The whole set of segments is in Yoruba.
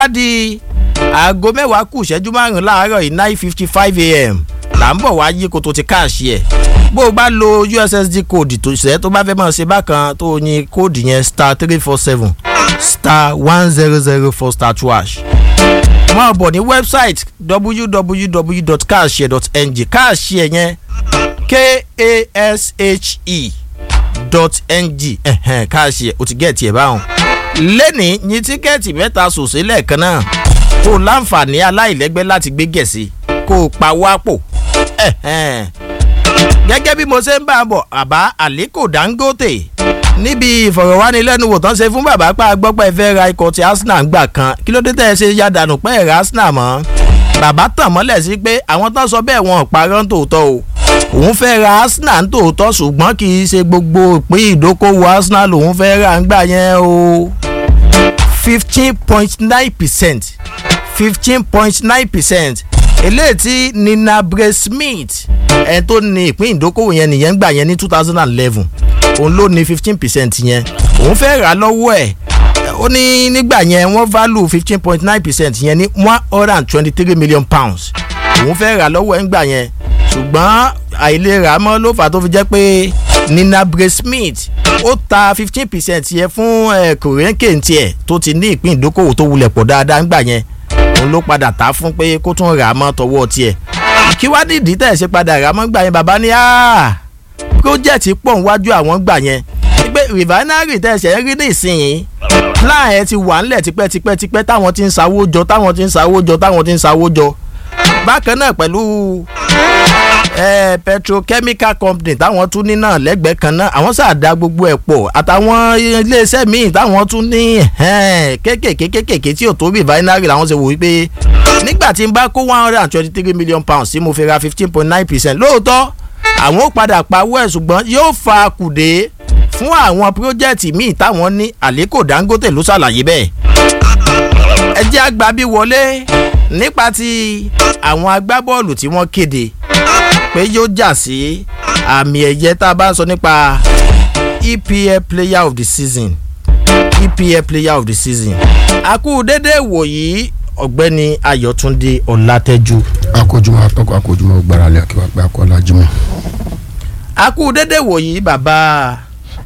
bá di aago mẹ́wàá kù ìṣẹ́jú márùn-ún láàárọ̀ yìí nine fifty five a.m. là ń bọ̀ wá yí koto ti káàṣì ẹ̀ bó o bá lo ussd code tó ṣẹ́ tó bá fẹ́ mọ̀ ṣe bákan tó o yin kóòdù yẹn star three four seven star one zero zero four star two hash máa bọ̀ ní website www.cash.ng cash yẹn k-a-s-h-e dot ng cash yẹ o ti gẹ̀ẹ́tì ẹ̀ báwọn. lẹ́nìí ní tíkẹ́ẹ̀tì mẹ́ta sòsè lẹ́ẹ̀kan náà kó o láǹfààní aláìlẹ́gbẹ́ láti gbé gẹ̀ẹ́sì kó o pa wápò. gẹ́gẹ́ bí mo ṣe ń bá a bọ̀ àbá àlékò dangote níbi ìfọ̀rọ̀wánilẹ́nuwò tán ṣe fún bàbá pa gbọ́pẹ́ fẹ́ ra ikọ̀ ti arsenal gbà kan kí ló dé tẹ́ ẹ ṣe ya dànù pé ẹ̀rọ arsenal mọ́ bàbá tàn mọ́lẹ̀ sí pé àwọn tán sọ bẹ́ẹ̀ wọn ò parọ́ tòótọ́ o òun fẹ́ ra arsenal tòótọ́ ṣùgbọ́n kì í ṣe gbogbo ìpín ìdókòwò arsenal òun fẹ́ ra ńgbà yẹn o fifteen point nine percent fifteen point nine percent eléyìí tí nina bray smith ẹni tó ní ìpín ìdókòwò yẹn nìyẹn gbà yẹn ní two thousand and eleven òun ló ní fifteen percent yẹn òun fẹ́ rà lọ́wọ́ ẹ̀ ó ní nígbà yẹn wọ́n value fifteen point nine percent yẹn ní one hundred and twenty three million pounds òun fẹ́ rà lọ́wọ́ ẹ̀ ńgbà yẹn ṣùgbọ́n àìlera mọ́ ló fà tó fi jẹ́ pé nina bray smith ó ta fifteen percent yẹn fún kòrénkè tiẹ̀ tó ti ní ìpín ìdókòwò tó wulẹ̀ pọ̀ dáadáa ńgbà yẹn òun ló padà ta fún pé kó tún rà á mọ́ tọwọ́ tiẹ̀ kí wá dìdí tẹ̀ ṣe padà rà á mọ́ gbà yẹn bàbá ní project pọ̀ níwájú àwọn gbà yẹn pé refinery tẹ̀ ṣe ń rí ní ìsinyìí plan ẹ̀ ti wà ńlẹ̀ tipẹ́tipẹ́ tipẹ́ táwọn ti ń sawó jọ táwọn ti ń sawó jọ táwọn ti ń sawó jọ bákan náà pẹ̀lú petrochemical company táwọn tún ní náà lẹ́gbẹ̀ẹ́ kan náà àwọn sàdá gbogbo ẹ̀ pọ̀ àtàwọn iléeṣẹ́ míì táwọn tún ní kéékèèké kéékèèké tí ò tó refinery làwọn ṣe wò wípé nígbà tí n bá kó one hundred and twenty three million pounds tí mo fi ra fifteen point nine percent lóòótọ́ àwọn ó padà pawó ẹ̀ ṣùgbọ́n yóò fa kùdé fún àwọn pírójẹ́tì míì táwọn ní àlékò dangote ló ṣàlàyé bẹ́ẹ̀ ẹ jẹ́ àgbà bí wọlé nípa ti àwọn agbábọ́ọ̀lù tí wọ́n kéde pé yóò jà sí àmì ẹ̀yẹ tá a bá sọ nípa EPL player of the season EPL player of the season àkú dédé wòyí ọ̀gbẹ́ni ayọ̀túndé ọ̀làtẹ́jú. akójúmọ́ atọ́kọ̀ akójúmọ́ gbáralẹ̀ kí wàá pẹ́ akọ́lá jimoh. àkú dédé wòyí bàbá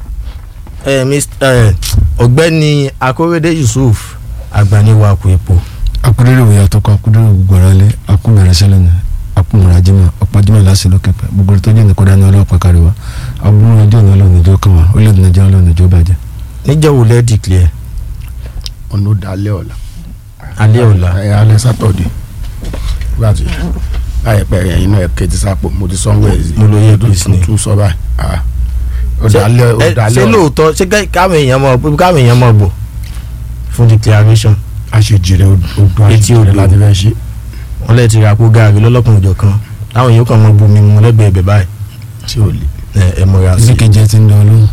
ọ̀gbẹ́ni akórèdé yusuf agbaniwakù epo. akúndéré òye àtọkọ akúndéré gbọrọlẹ akúmẹrẹ sẹlẹ ní akúmẹrẹ ajimọ ọpọjúmọ láti lókè pẹ gbogbo tó jẹ nìkan dání ọlọpàá káríwá aburú ọjọ ní ọlọrun ìjọ kan wá orílẹ̀-èdè nàìjíríà ọlọ́run ìjọ bàjẹ́. níjẹ́ wo lẹ́ declare. ọ̀nà ó dalẹ̀ ọ̀la. alẹ́ ọ̀la. ẹ alẹ́ sátọ̀dẹ̀ láti láìpẹ́ ẹ̀yin náà kẹ́tì sápò mo ti sanwó ẹ̀ sí. mo lo yẹ bíi sinmi. tún sọ báyìí. ó dalẹ̀ ó dalẹ̀ ṣé lóòótọ́ ṣé káwọn èèyàn mọ̀ káwọn èèyàn mọ̀ bò fún declaration. àṣejìrè odò Etí àṣejìrè odò. láti fẹ́ ṣe. wọ́n lè ti ra kó gaari lọ́lọ́kùnrin òjò kan táwọn èèyàn kan mọ bomi mu lẹ́gbẹ̀ẹ́ ibẹ̀ báyìí tí ò lè. ẹ ẹ múra sí i. ìdíkejì ti ń dán lóhùn.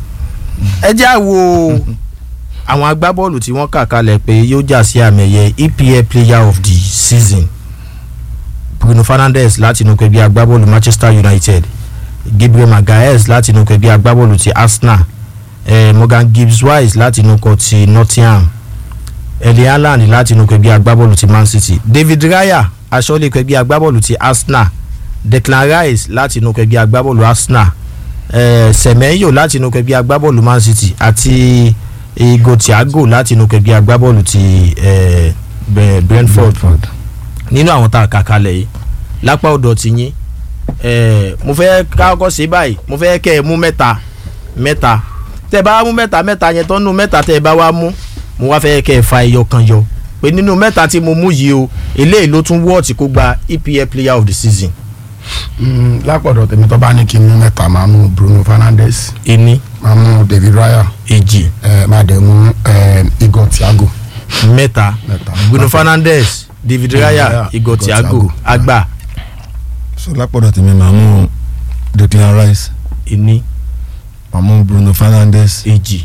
ẹ jẹ́ àwo àwọn agbábọ́ọ̀lù tí wọ́n kà kalẹ̀ pé yóò jà sí àmì ẹ̀yẹ EPL player of the season Bruno Fernandes láti inú kẹgbẹ́ agbábọ́ọ̀lù Manchester United Gabriel Magalhaes láti inú kẹgbẹ́ agbábọ́ọ̀lù ti Arsenal eh, Morgan Gibbs Wise láti inú kọ ti Nottingham Erling Haaland láti inú kẹgbẹ́ agbábọ́ọ̀lù ti Man City David Raya aṣọ́lé kẹgbẹ́ agbábọ́ọ̀lù ti Arsenal Declan Rice láti inú kẹgbẹ́ agbábọ́ọ̀lù Arsenal eh, Semenyo láti inú kẹgbẹ́ agbábọ́ọ̀lù Man City àti Igo Thiago láti inú kẹgbẹ́ agbábọ́ọ̀lù ti eh, Bre- Brentford nínú àwọn tá a kà kalẹ̀ yìí lápá ọ̀dọ̀ ti yín eh, mo fẹ́ kákọ́ sí báyìí mo fẹ́ kẹ́ ẹ mú mẹ́ta mẹ́ta tẹ́ ẹ bá wá mú mẹ́ta mẹ́ta yẹn tán nínú mẹ́ta tẹ́ ẹ bá wá mú mo wá fẹ́ kẹ́ ẹ fa ẹyọ kan yọ pé nínú mẹ́ta tí mo mú yìí o eléyìí ló tún wọ́ọ̀tì kó gba EPL player of the season Mm, lápọ̀dọ̀ tèmi tó bá ní kí n mú mẹ́ta máa mú Bruno Fernandes ení máa mú David Raya èjì ẹ máa dẹ̀ mú ẹ Igor Thiago mẹ́ta mẹ́ta. Bruno Fernandes David Raya Raya, Igor Igor Thiago Thiago. àgbà so lápọ̀dọ̀ tèmi màá mú Declan Rice ení màá mú Bruno Fernandes èjì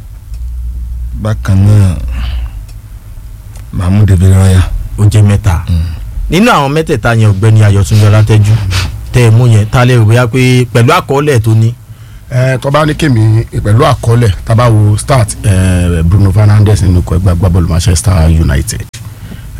bákan náà màá mú David Raya. ó jẹ́ mẹ́ta nínú àwọn mẹ́tẹ̀ẹ̀ta yẹn ọ̀gbẹ́ni Ayọ̀túnjọ Látẹ́jú tẹ́ ẹ mú yẹn tá a lè rò bóyá pé pẹ̀lú àkọọ́lẹ̀ tó ní ẹ tó bá ní kémi pẹ̀lú àkọọ́lẹ̀ tá a bá wo start ẹ Bruno Fernandes nínú ikọ̀ ẹgbẹ́ agbábọ́ọ̀lù Manchester United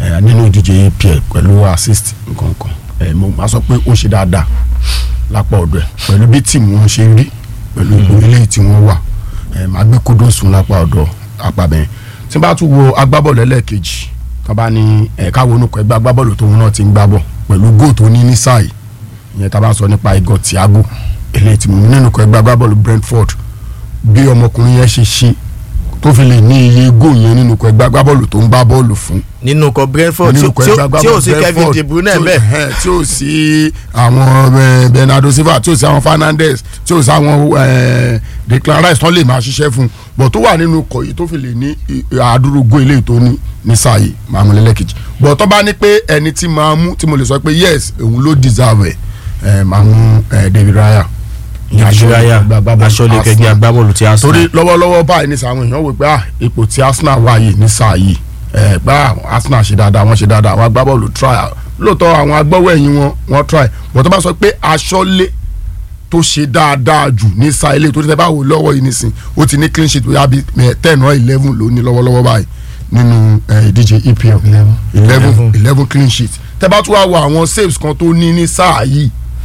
ẹ, nínú ìdíje EPL pẹ̀lú assist nǹkankan ẹ, mo máa sọ pé ó ṣe dáadáa lápá ọ̀dọ̀ ẹ̀ pẹ̀lú bí tíìmù wọn ṣe rí pẹ̀lú ipò eléyìí tí wọ́n wà ẹ, máa gbé kódó sùn lápá ọ̀dọ̀ apàbẹ̀yìn tí n bá tún wo agbábọ́ọ̀lù ẹlẹ́ẹ̀kejì tó bá ní ẹ̀ka wo nùkọ́ ẹgbẹ́ agbábọ́ọ̀lù tóun náà ti ń gbá bọ̀ pẹ̀lú góò tó ní ní sáà yìí ìyẹn tá a bá sọ nípa igor Thiago eléyìí tí mo ní nínú kọ́ ẹgbẹ́ agbábọ́ọ̀lù Brentford bí ọmọkùnrin yẹn ṣe ṣe tó fi lè ní iye góò yẹn nínú kọ́ ẹgbẹ́ agbábọ́ọ̀lù tó ń gbá bọ́ọ̀lù fún nínú ikọ̀ Brentford tí nínú kọ́ tí- ẹgbẹ́ tí ò agbábọ́ọ̀lù sí Kevin Brentford, De Bruyne tí ò- bẹ́ẹ̀ ẹ̀hẹ́n, tí ò sí àwọn eh, Bernardo Silva tí ò sí àwọn Fernandes tí ò sí àwọn eh, Declan Rice tán lè máa ṣiṣẹ́ fún un bọ̀ tó wà nínú ikọ̀ yìí tó fi lè ní i- àádúró góò eléyìí tó ní ní sáà yìí máa mú lẹ́lẹ́kejì bọ̀ tó bá ní pé ẹni tí máa mú tí mo lè sọ pé yes òun ló deserve ẹ̀ ẹ̀ máa mú eh, David Raya Nàìjíríà aṣọ́lé kẹgbẹ́ Arsenal agbábọ́ọ̀lù tí a sọ. torí lọ́wọ́lọ́wọ́ báyìí ní sàwọn èèyàn wò pé ah ipò tí Arsenal wà yìí ní sáà yìí ẹ̀ gbá Arsenal ṣe dáadáa wọ́n ṣe dáadáa àwọn agbábọ́ọ̀lù try lóòótọ́ àwọn agbọ́wọ́ ẹ̀yìn wọn wọ́n try bọ̀ tó bá sọ pé aṣọ́lé tó ṣe dáadáa jù ní sáà ilé tó ti tẹ́ bá wò lọ́wọ́ yìí nísìn ó ti ní clean sheet bóyá bí ten or eleven ló ní lọ́wọ́lọ́wọ́ báyìí nínú eh, ìdíje EPL Eleven. eleven eleven clean sheet tẹ́ bá tún wá wo àwọn saves kan tó ní ní sáà yìí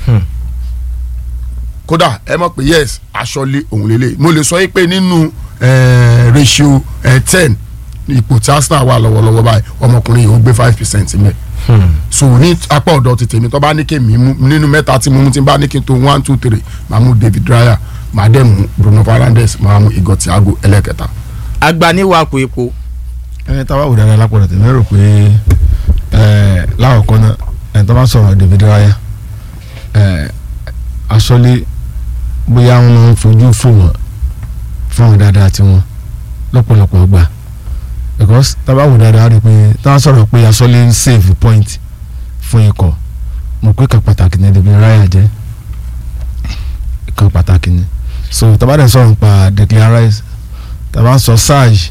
kódà ẹ mọ̀ pé yes aṣọ́lé òun lélẹ̀ mo lè sọ yìí pé nínú eh, ratio ten ipò tí Arsenal wà lọ́wọ́lọ́wọ́ báyìí ọmọkùnrin yìí ó gbé five percent mẹ́ so ní apá ọ̀dọ̀ ti tèmi tó bá ní kí mi mú nínú mẹ́ta tí mo mú tí n bá ní kí n tó one two three màá mú David Raya màá dẹ̀ mú Bruno Fernandes màá mú Igor Thiago ẹlẹ́kẹta. agbaniwako epo ẹni tá a bá wò dáadáa lápọ̀lọ̀ tèmi rò pé ẹ láwọ̀kọ́ náà ẹni tó bá sọ̀rọ̀ David Raya ẹ aṣọ́lé bóyá wọn máa ń fojú fò wọ́n fún wọn dáadáa tí wọ́n lọ́pọ̀lọpọ̀ gbà because tá a bá wò dáadáa rí i pé tá a sọ̀rọ̀ pé aṣọ́lé ń save point fún ikọ̀ mo pé kan pàtàkì ní David Raya jẹ́ kan pàtàkì ni so tá a bá dẹ̀ sọ̀rọ̀ nípa Declan Rice tá a bá ń sọ Sarge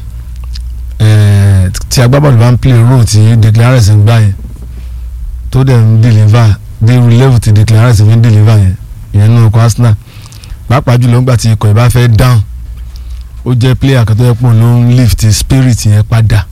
eh, tí agbábọ́ọ̀lù bá ń play role tí Declan Rice ń gbá yẹn tó dẹ̀ ń deliver dé irú level tí Declan Rice fi ń deliver yẹn ìyẹn nínú ọkọ̀ Arsenal pàápàá jùlọ nígbà tí ikọ̀ ìbá fẹ́ down ó jẹ́ player kan tó yẹ pọ̀ ló ń lift spirit yẹn padà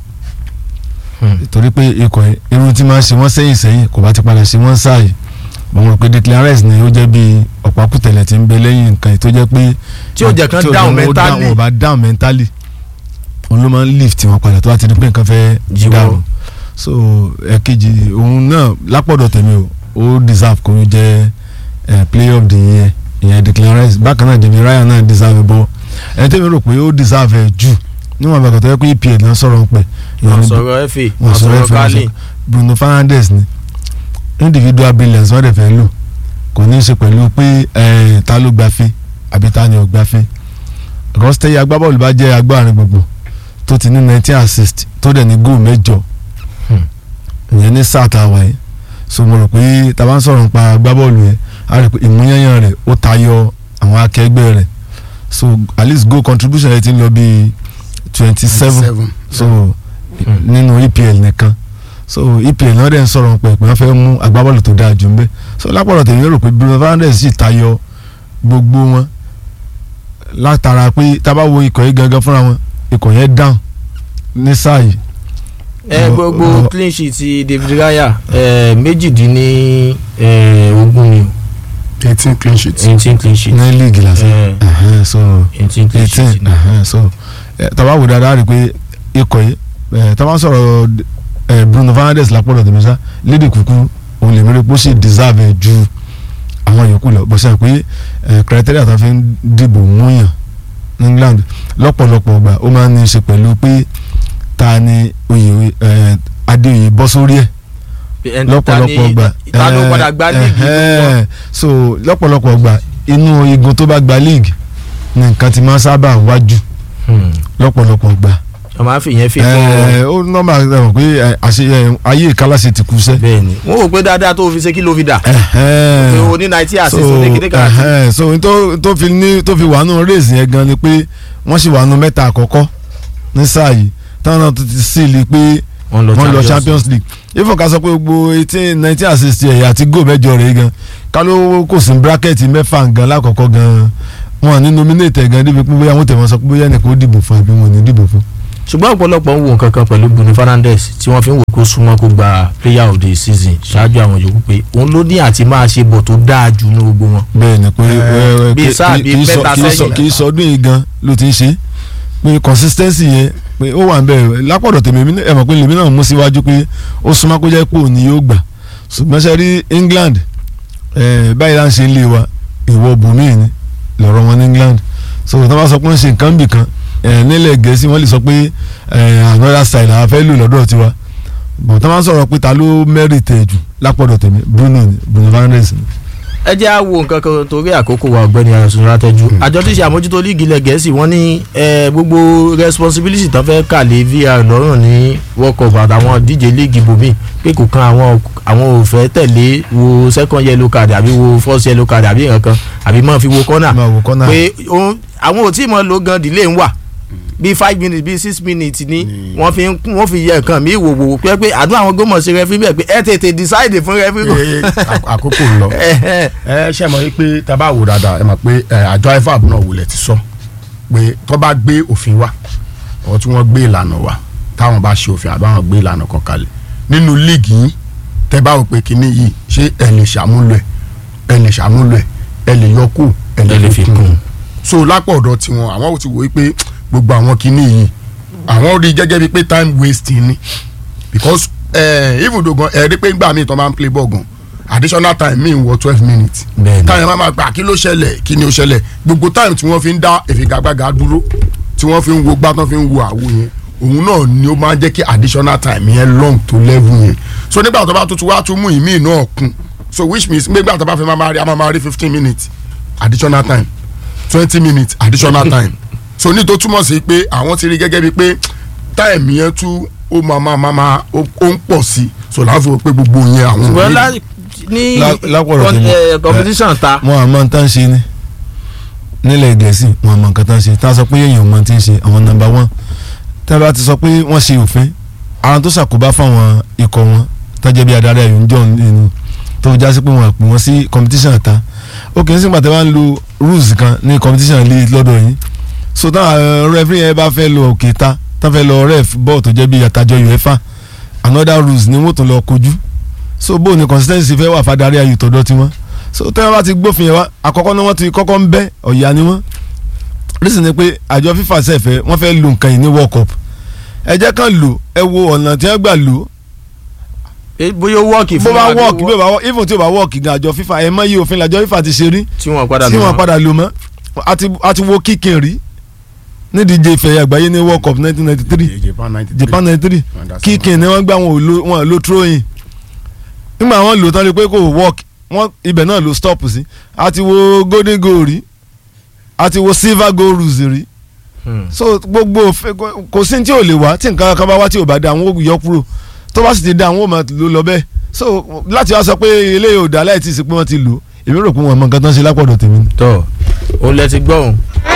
torí pé ikọ̀ yẹn irun tí máa ń ṣe wọ́n sẹ́yìn sẹ́yìn kò bá ti padà ṣe wọ́n sáàyè mo mọ̀ pé Declan Rice ni ó jẹ́ bí ọ̀pákùtẹ̀lẹ̀ tí ń bẹ lẹ́yìn nǹkan yìí tó jẹ́ pé Tí ó jẹ́ kán tí ó down jẹ́ wọn ó mentally. wọn ò bá down mentally òun ló máa ń lift wọn padà tó bá ti di pé nǹkan fẹ́ Jíwọ́. dàrú so ẹ̀kejì òun náà lápọ̀dọ̀ tèmi o ó deserve kó jẹ́ eh, player of the year ìyẹn Declan Rice bákan náà David Raya náà deserve bọ́ ẹni tẹ́mi rò pé ó deserve ẹ̀ jù níwọ̀n àgbàgbà tó yẹ pé EPL náà sọ̀rọ̀ ń pẹ̀ wọ́n sọ̀rọ̀ FA wọ́n wọ́n sọ̀rọ̀ sọ̀rọ̀ FA Kali Bruno Fernandes ni individual brilliance wọ́n dẹ̀ fẹ́ lò kò ní í ṣe pẹ̀lú pé eh, ta ló gbafẹ́ àbí ta ni ò gbafẹ́ because tẹ́yẹ agbábọ́ọ̀lù bá jẹ́ agbárin gbogbo tó ti ní nineteen assist tó dẹ̀ ní goal mẹ́jọ ìyẹn ní sáà tá a wà yẹn so mo rò pé tá a bá ń sọ̀rọ̀ nípa agbábọ́ọ̀lù yẹn a rò pé ìmúyányán rẹ̀ ó tayọ àwọn akẹgbẹ́ rẹ̀ so at least goal contribution rẹ̀ ti ń lọ bíi twenty seven so nínú EPL nìkan so EPL náà dẹ̀ ń sọ̀rọ̀ pé pé wọ́n fẹ́ mú agbábọ́ọ̀lù tó dáa jù ń bẹ́ so lápọ̀lọ̀ tèmi rò pé Bruno Fernandes sì tayọ gbogbo wọn látara pé tá a bá wo ikọ̀ yìí gangan fúnra wọn ikọ̀ yẹn down ní sáà yìí ẹ Ọ- gbogbo ọ- clean sheet ti David Raya ẹ méjìdínní ẹ ogún ni eighteen clean sheets. eighteen clean sheet ní league lásán ẹ Ẹhẹ́n, so eighteen clean eighteen sheet ni. ẹhẹ́n, so ẹ, tá a bá wo dáadáa rí i pé ikọ̀ yìí ẹ, tá a bá ń sọ̀rọ̀ ẹ, Bruno Fernandes lápọ̀lọ̀ tèmi sá lédè kúkú òun lè mẹ́rin pé ó sì deserve ẹ̀ ju àwọn yòókù lọ bó ṣe pé ẹ, criteria tó fi ń dìbò múyàn ní England lọ́pọ̀lọpọ̀ ọgbà ó máa ń ní í ṣe pẹ̀lú pé ta ni oyè ẹ, adéoyè bọ́ sórí ẹ̀ Ẹ, ta ni- lọ́pọ̀lọpọ̀ ọgbà ta ló padà gba league ẹ̀hẹ́n. so lọ́pọ̀lọpọ̀ ọgbà inú igun tó bá gba league ni nǹkan ti máa ń sábà wájú lọ́pọ̀lọpọ̀ ọgbà wọ́n máa ń fi ìyẹn fi kọ́ ẹ̀, ó nọ́mbà rẹ̀ pé ẹ̀, àṣe ẹ̀, ayé ìkálàṣe ti kú sẹ́ bẹ́ẹ̀ ni wọ́n wò pé dáadáa tó fi ṣe kí ló fi dà ẹ̀hẹ́n. pé o ní ninety so assist o ní kíní kan ẹ̀hẹ́n, so n tó tó fi ní tó fi wà nù race yẹn gan ni pé wọ́n sì wà nù mẹ́ta àkọ́kọ́ ní sáà yìí táwọn náà tó ti sílì pé wọ́n wọ́n lọ champions league ifo ká sọ pé gbogbo eighteen nineteen assist ẹ̀yà àti goal mẹ́jọ rẹ̀ gan ká ló kò sí bracket mẹ́fà gan lákọ̀ọ́kọ́ gan wọn ní nominate ẹ̀ gan débi pé bóyá wọ́n tẹ̀ wọ́n sọ pé bóyá ẹnìkan ó dìbò fún àbí wọn ò ní dìbò fún ṣùgbọ́n ọ̀pọ̀lọpọ̀ ń wo nǹkan kan pẹ̀lú Bruno Fernandes tí wọ́n fi ń wò kó súnmọ́ kó gba player of the season ṣáájú àwọn yòókù pé òun ló ní àti máa ṣe bọ̀ tó dáa jù ní gbogbo wọn. bẹ́ẹ̀ ni pé Eh, eh, bíi kí- sáà kí- bíi kì í sọ- mẹ́ta kì í sọ- sẹ́yìn. kì í sọ ọdún yìí gan ló ti ń ṣe pé consistency yẹn pé ó wà ń bẹ̀ lápọ̀dọ̀ tèmi èmi náà- ẹ mọ̀ pé lèmi náà mú síwájú pé ó súnmọ́ kó jẹ́ pé òun ni yóò gbà ṣùgbọ́n ṣe rí England eh, báyìí là ń ṣe ń lé wa ìwọ bùnmí ni lọ́rọ̀ wọn ní England so tó bá sọ pé wọ́n ṣe nǹkan bì kan eh, nílẹ̀ Gẹ̀ẹ́sì wọ́n lè sọ pé eh, another style àwọn fẹ́ lò lọ́dọ̀ tiwa bọ̀ tó bá sọ̀rọ̀ pé ta ló merit ẹ̀ jù lápọ̀dọ̀ tèmi Bruno ni Bruno Fernandes ni. ẹ jẹ́ á wo nǹkan kan torí àkókò wa ọ̀gbẹ́ni ayọ̀sùn látẹ́jú àjọ tí ṣe àmójútó líìgì ilẹ̀ gẹ̀ẹ́sì wọ́n ní eh, gbogbo responsibility tán fẹ́ kà lé VR lọ́rùn ní World Cup àtàwọn díje líìgì bòmí pé kò kan àwọn àwọn ò fẹ́ tẹ̀lé wo second yellow card àbí wo first yellow card àbí nǹkan kan àbí máa fi wo corner máa wo corner. pé òun- àwọn ò tí ì mọ̀ lo gan delay ń wà bíi five minutes bíi six minutes ni Ni- wọ́n fi ń wọ́n fi yẹ nǹkan mi wò wò pé pé àdúrà àwọn gómọ̀ ṣe rẹ́fí bẹ́ẹ̀ pé ẹ tètè decide fún rẹ́fí kò. Ee, àk- àkókò ń lọ ẹ ṣe mọ̀ pé tá a bá wò dáadáa ẹ mọ̀ pé ẹ, àjọ ifab náà wulẹ̀ ti sọ pé tó bá gbé òfin wá ọ̀ tí wọ́n gbé ìlànà wá táwọn bá ṣe òfin àbáwọn gbé ìlànà kan kalẹ̀ nínú líìgì yín tẹ́ bá wò pé kinní yìí ṣé ẹ lè ṣàmúlò ẹ ẹ lè ṣàmúlò ẹ ẹ lè yọ kù ẹ ẹ lè fi kún. so lápò ọ̀dọ̀ tiwọn àwọn ò ti wò ó pé gbogbo àwọn kinní yìí àwọn rí i gẹ́gẹ́ bíi pé time wasting ni because eh, even though gan ẹ rí pé gbà míì tó máa ń play ball gan additional time míì wọ twelve minutes Bẹ́ẹ̀ni. táyà máa ma gbà kí ló ṣẹlẹ̀ kí ni ó ṣẹlẹ̀ gbogbo time tí wọ́n fi ń dá ìfigagbága dúró tí wọ́n fi ń wo gbá tán fi ń wo àwo yẹn òun náà ni ó máa ń jẹ́ kí additional time yẹn long to level yẹn so nígbà tó bá tuntun wá tún mú ìmíì náà kún so which means nígbà tó bá fi máa máa rí a máa máa rí fifteen minutes additional time twenty minutes additional time so ní tó túmọ̀ sí pé àwọn ti rí gẹ́gẹ́ bíi pé time yẹn tún ó máa máa máa máa ó ó ń pọ̀ sí so láti wọ pé gbogbo yẹn àwọn ṣùgbọ́n ò ní- lá- ní Lá- lápọ̀rọ̀ con- tèmi. eh, competition ta wọn àmọ́ nǹkan tán ṣe ni nílẹ̀ gẹ̀ẹ́sì wọn àmọ́ nǹkan tán ṣe tá a sọ pé èèyàn mọ̀ tí ń ṣe àwọn nọ́mbà wọn tá a bá ti sọ pé wọ́n ṣe òfin ara tó ṣàkóbá fáwọn ikọ̀ wọn tọ́jú bí adarí ayò ń jọ nínú tó já sí pé wọ́n pè wọ́n sí competition ta ó kì í sígbà tí wọ́n lo rules kan ní competition lé lọ́dọ̀ yìí so táwọn referee yẹn bá fẹ́ lọ òkè ta tá fẹ́ lọ ref bọ́ọ̀ tó jẹ́ bí àtàjọ UEFA another rules ni wọ́n tún lọ kojú so bó ni consistency fẹ́ wà fadarí ayò tọ̀dọ̀ tiwọn so tẹ́wọ́n bá ti gbófin yẹn wá àkọ́kọ́ náà wọ́n ti kọ́kọ́ ń bẹ́ ọ̀yà ni wọ́n reason ni pé àjọ FIFA sẹ́fẹ̀ wọ́n fẹ́ lo nǹkan yìí ní World Cup ẹ jẹ́ kàn lò ẹ wo ọ̀nà tí wọ́n gbà lò Eh, bóyá ó wọ́ọ̀kì bó fún bá wa, work bí bí ó bá work even tí ó bá work gan àjọ FIFA ẹ mọ̀ yí òfin làjọ FIFA ti ṣe rí tí wọ́n padà tí lò wọ́n wọ́n. padà lò mọ́ àti àti wo kíkìn rí nídìíje ìfẹ̀yà àgbáyé ní World Cup 1993 Japan ninety three Japan 93 kíkìn ni wọ́n gbà wọn ò lo wọn ò lo throwing nígbà wọn lò tán rí pé kò work wọn ibẹ̀ náà ló stop sí àti wo golden goal rí àti wo silver goal rules rí Hmm. so gbogbo òfin kò- kò sí ní tí ò lè wá tí nǹkan kan bá wá tí ò bá da àwọn ò yọ kúrò tó bá sì ti da àwọn ò máa lò lọ bẹ́ẹ̀ so láti wá sọ pé eléyìí ò dá láì tí ì sí pé wọ́n ti lò èmi rò pé wọ́n mọ nǹkan tán ṣe lápọ̀dọ̀ tèmi ni. tọ́ ó lẹ ti gbọ́ òun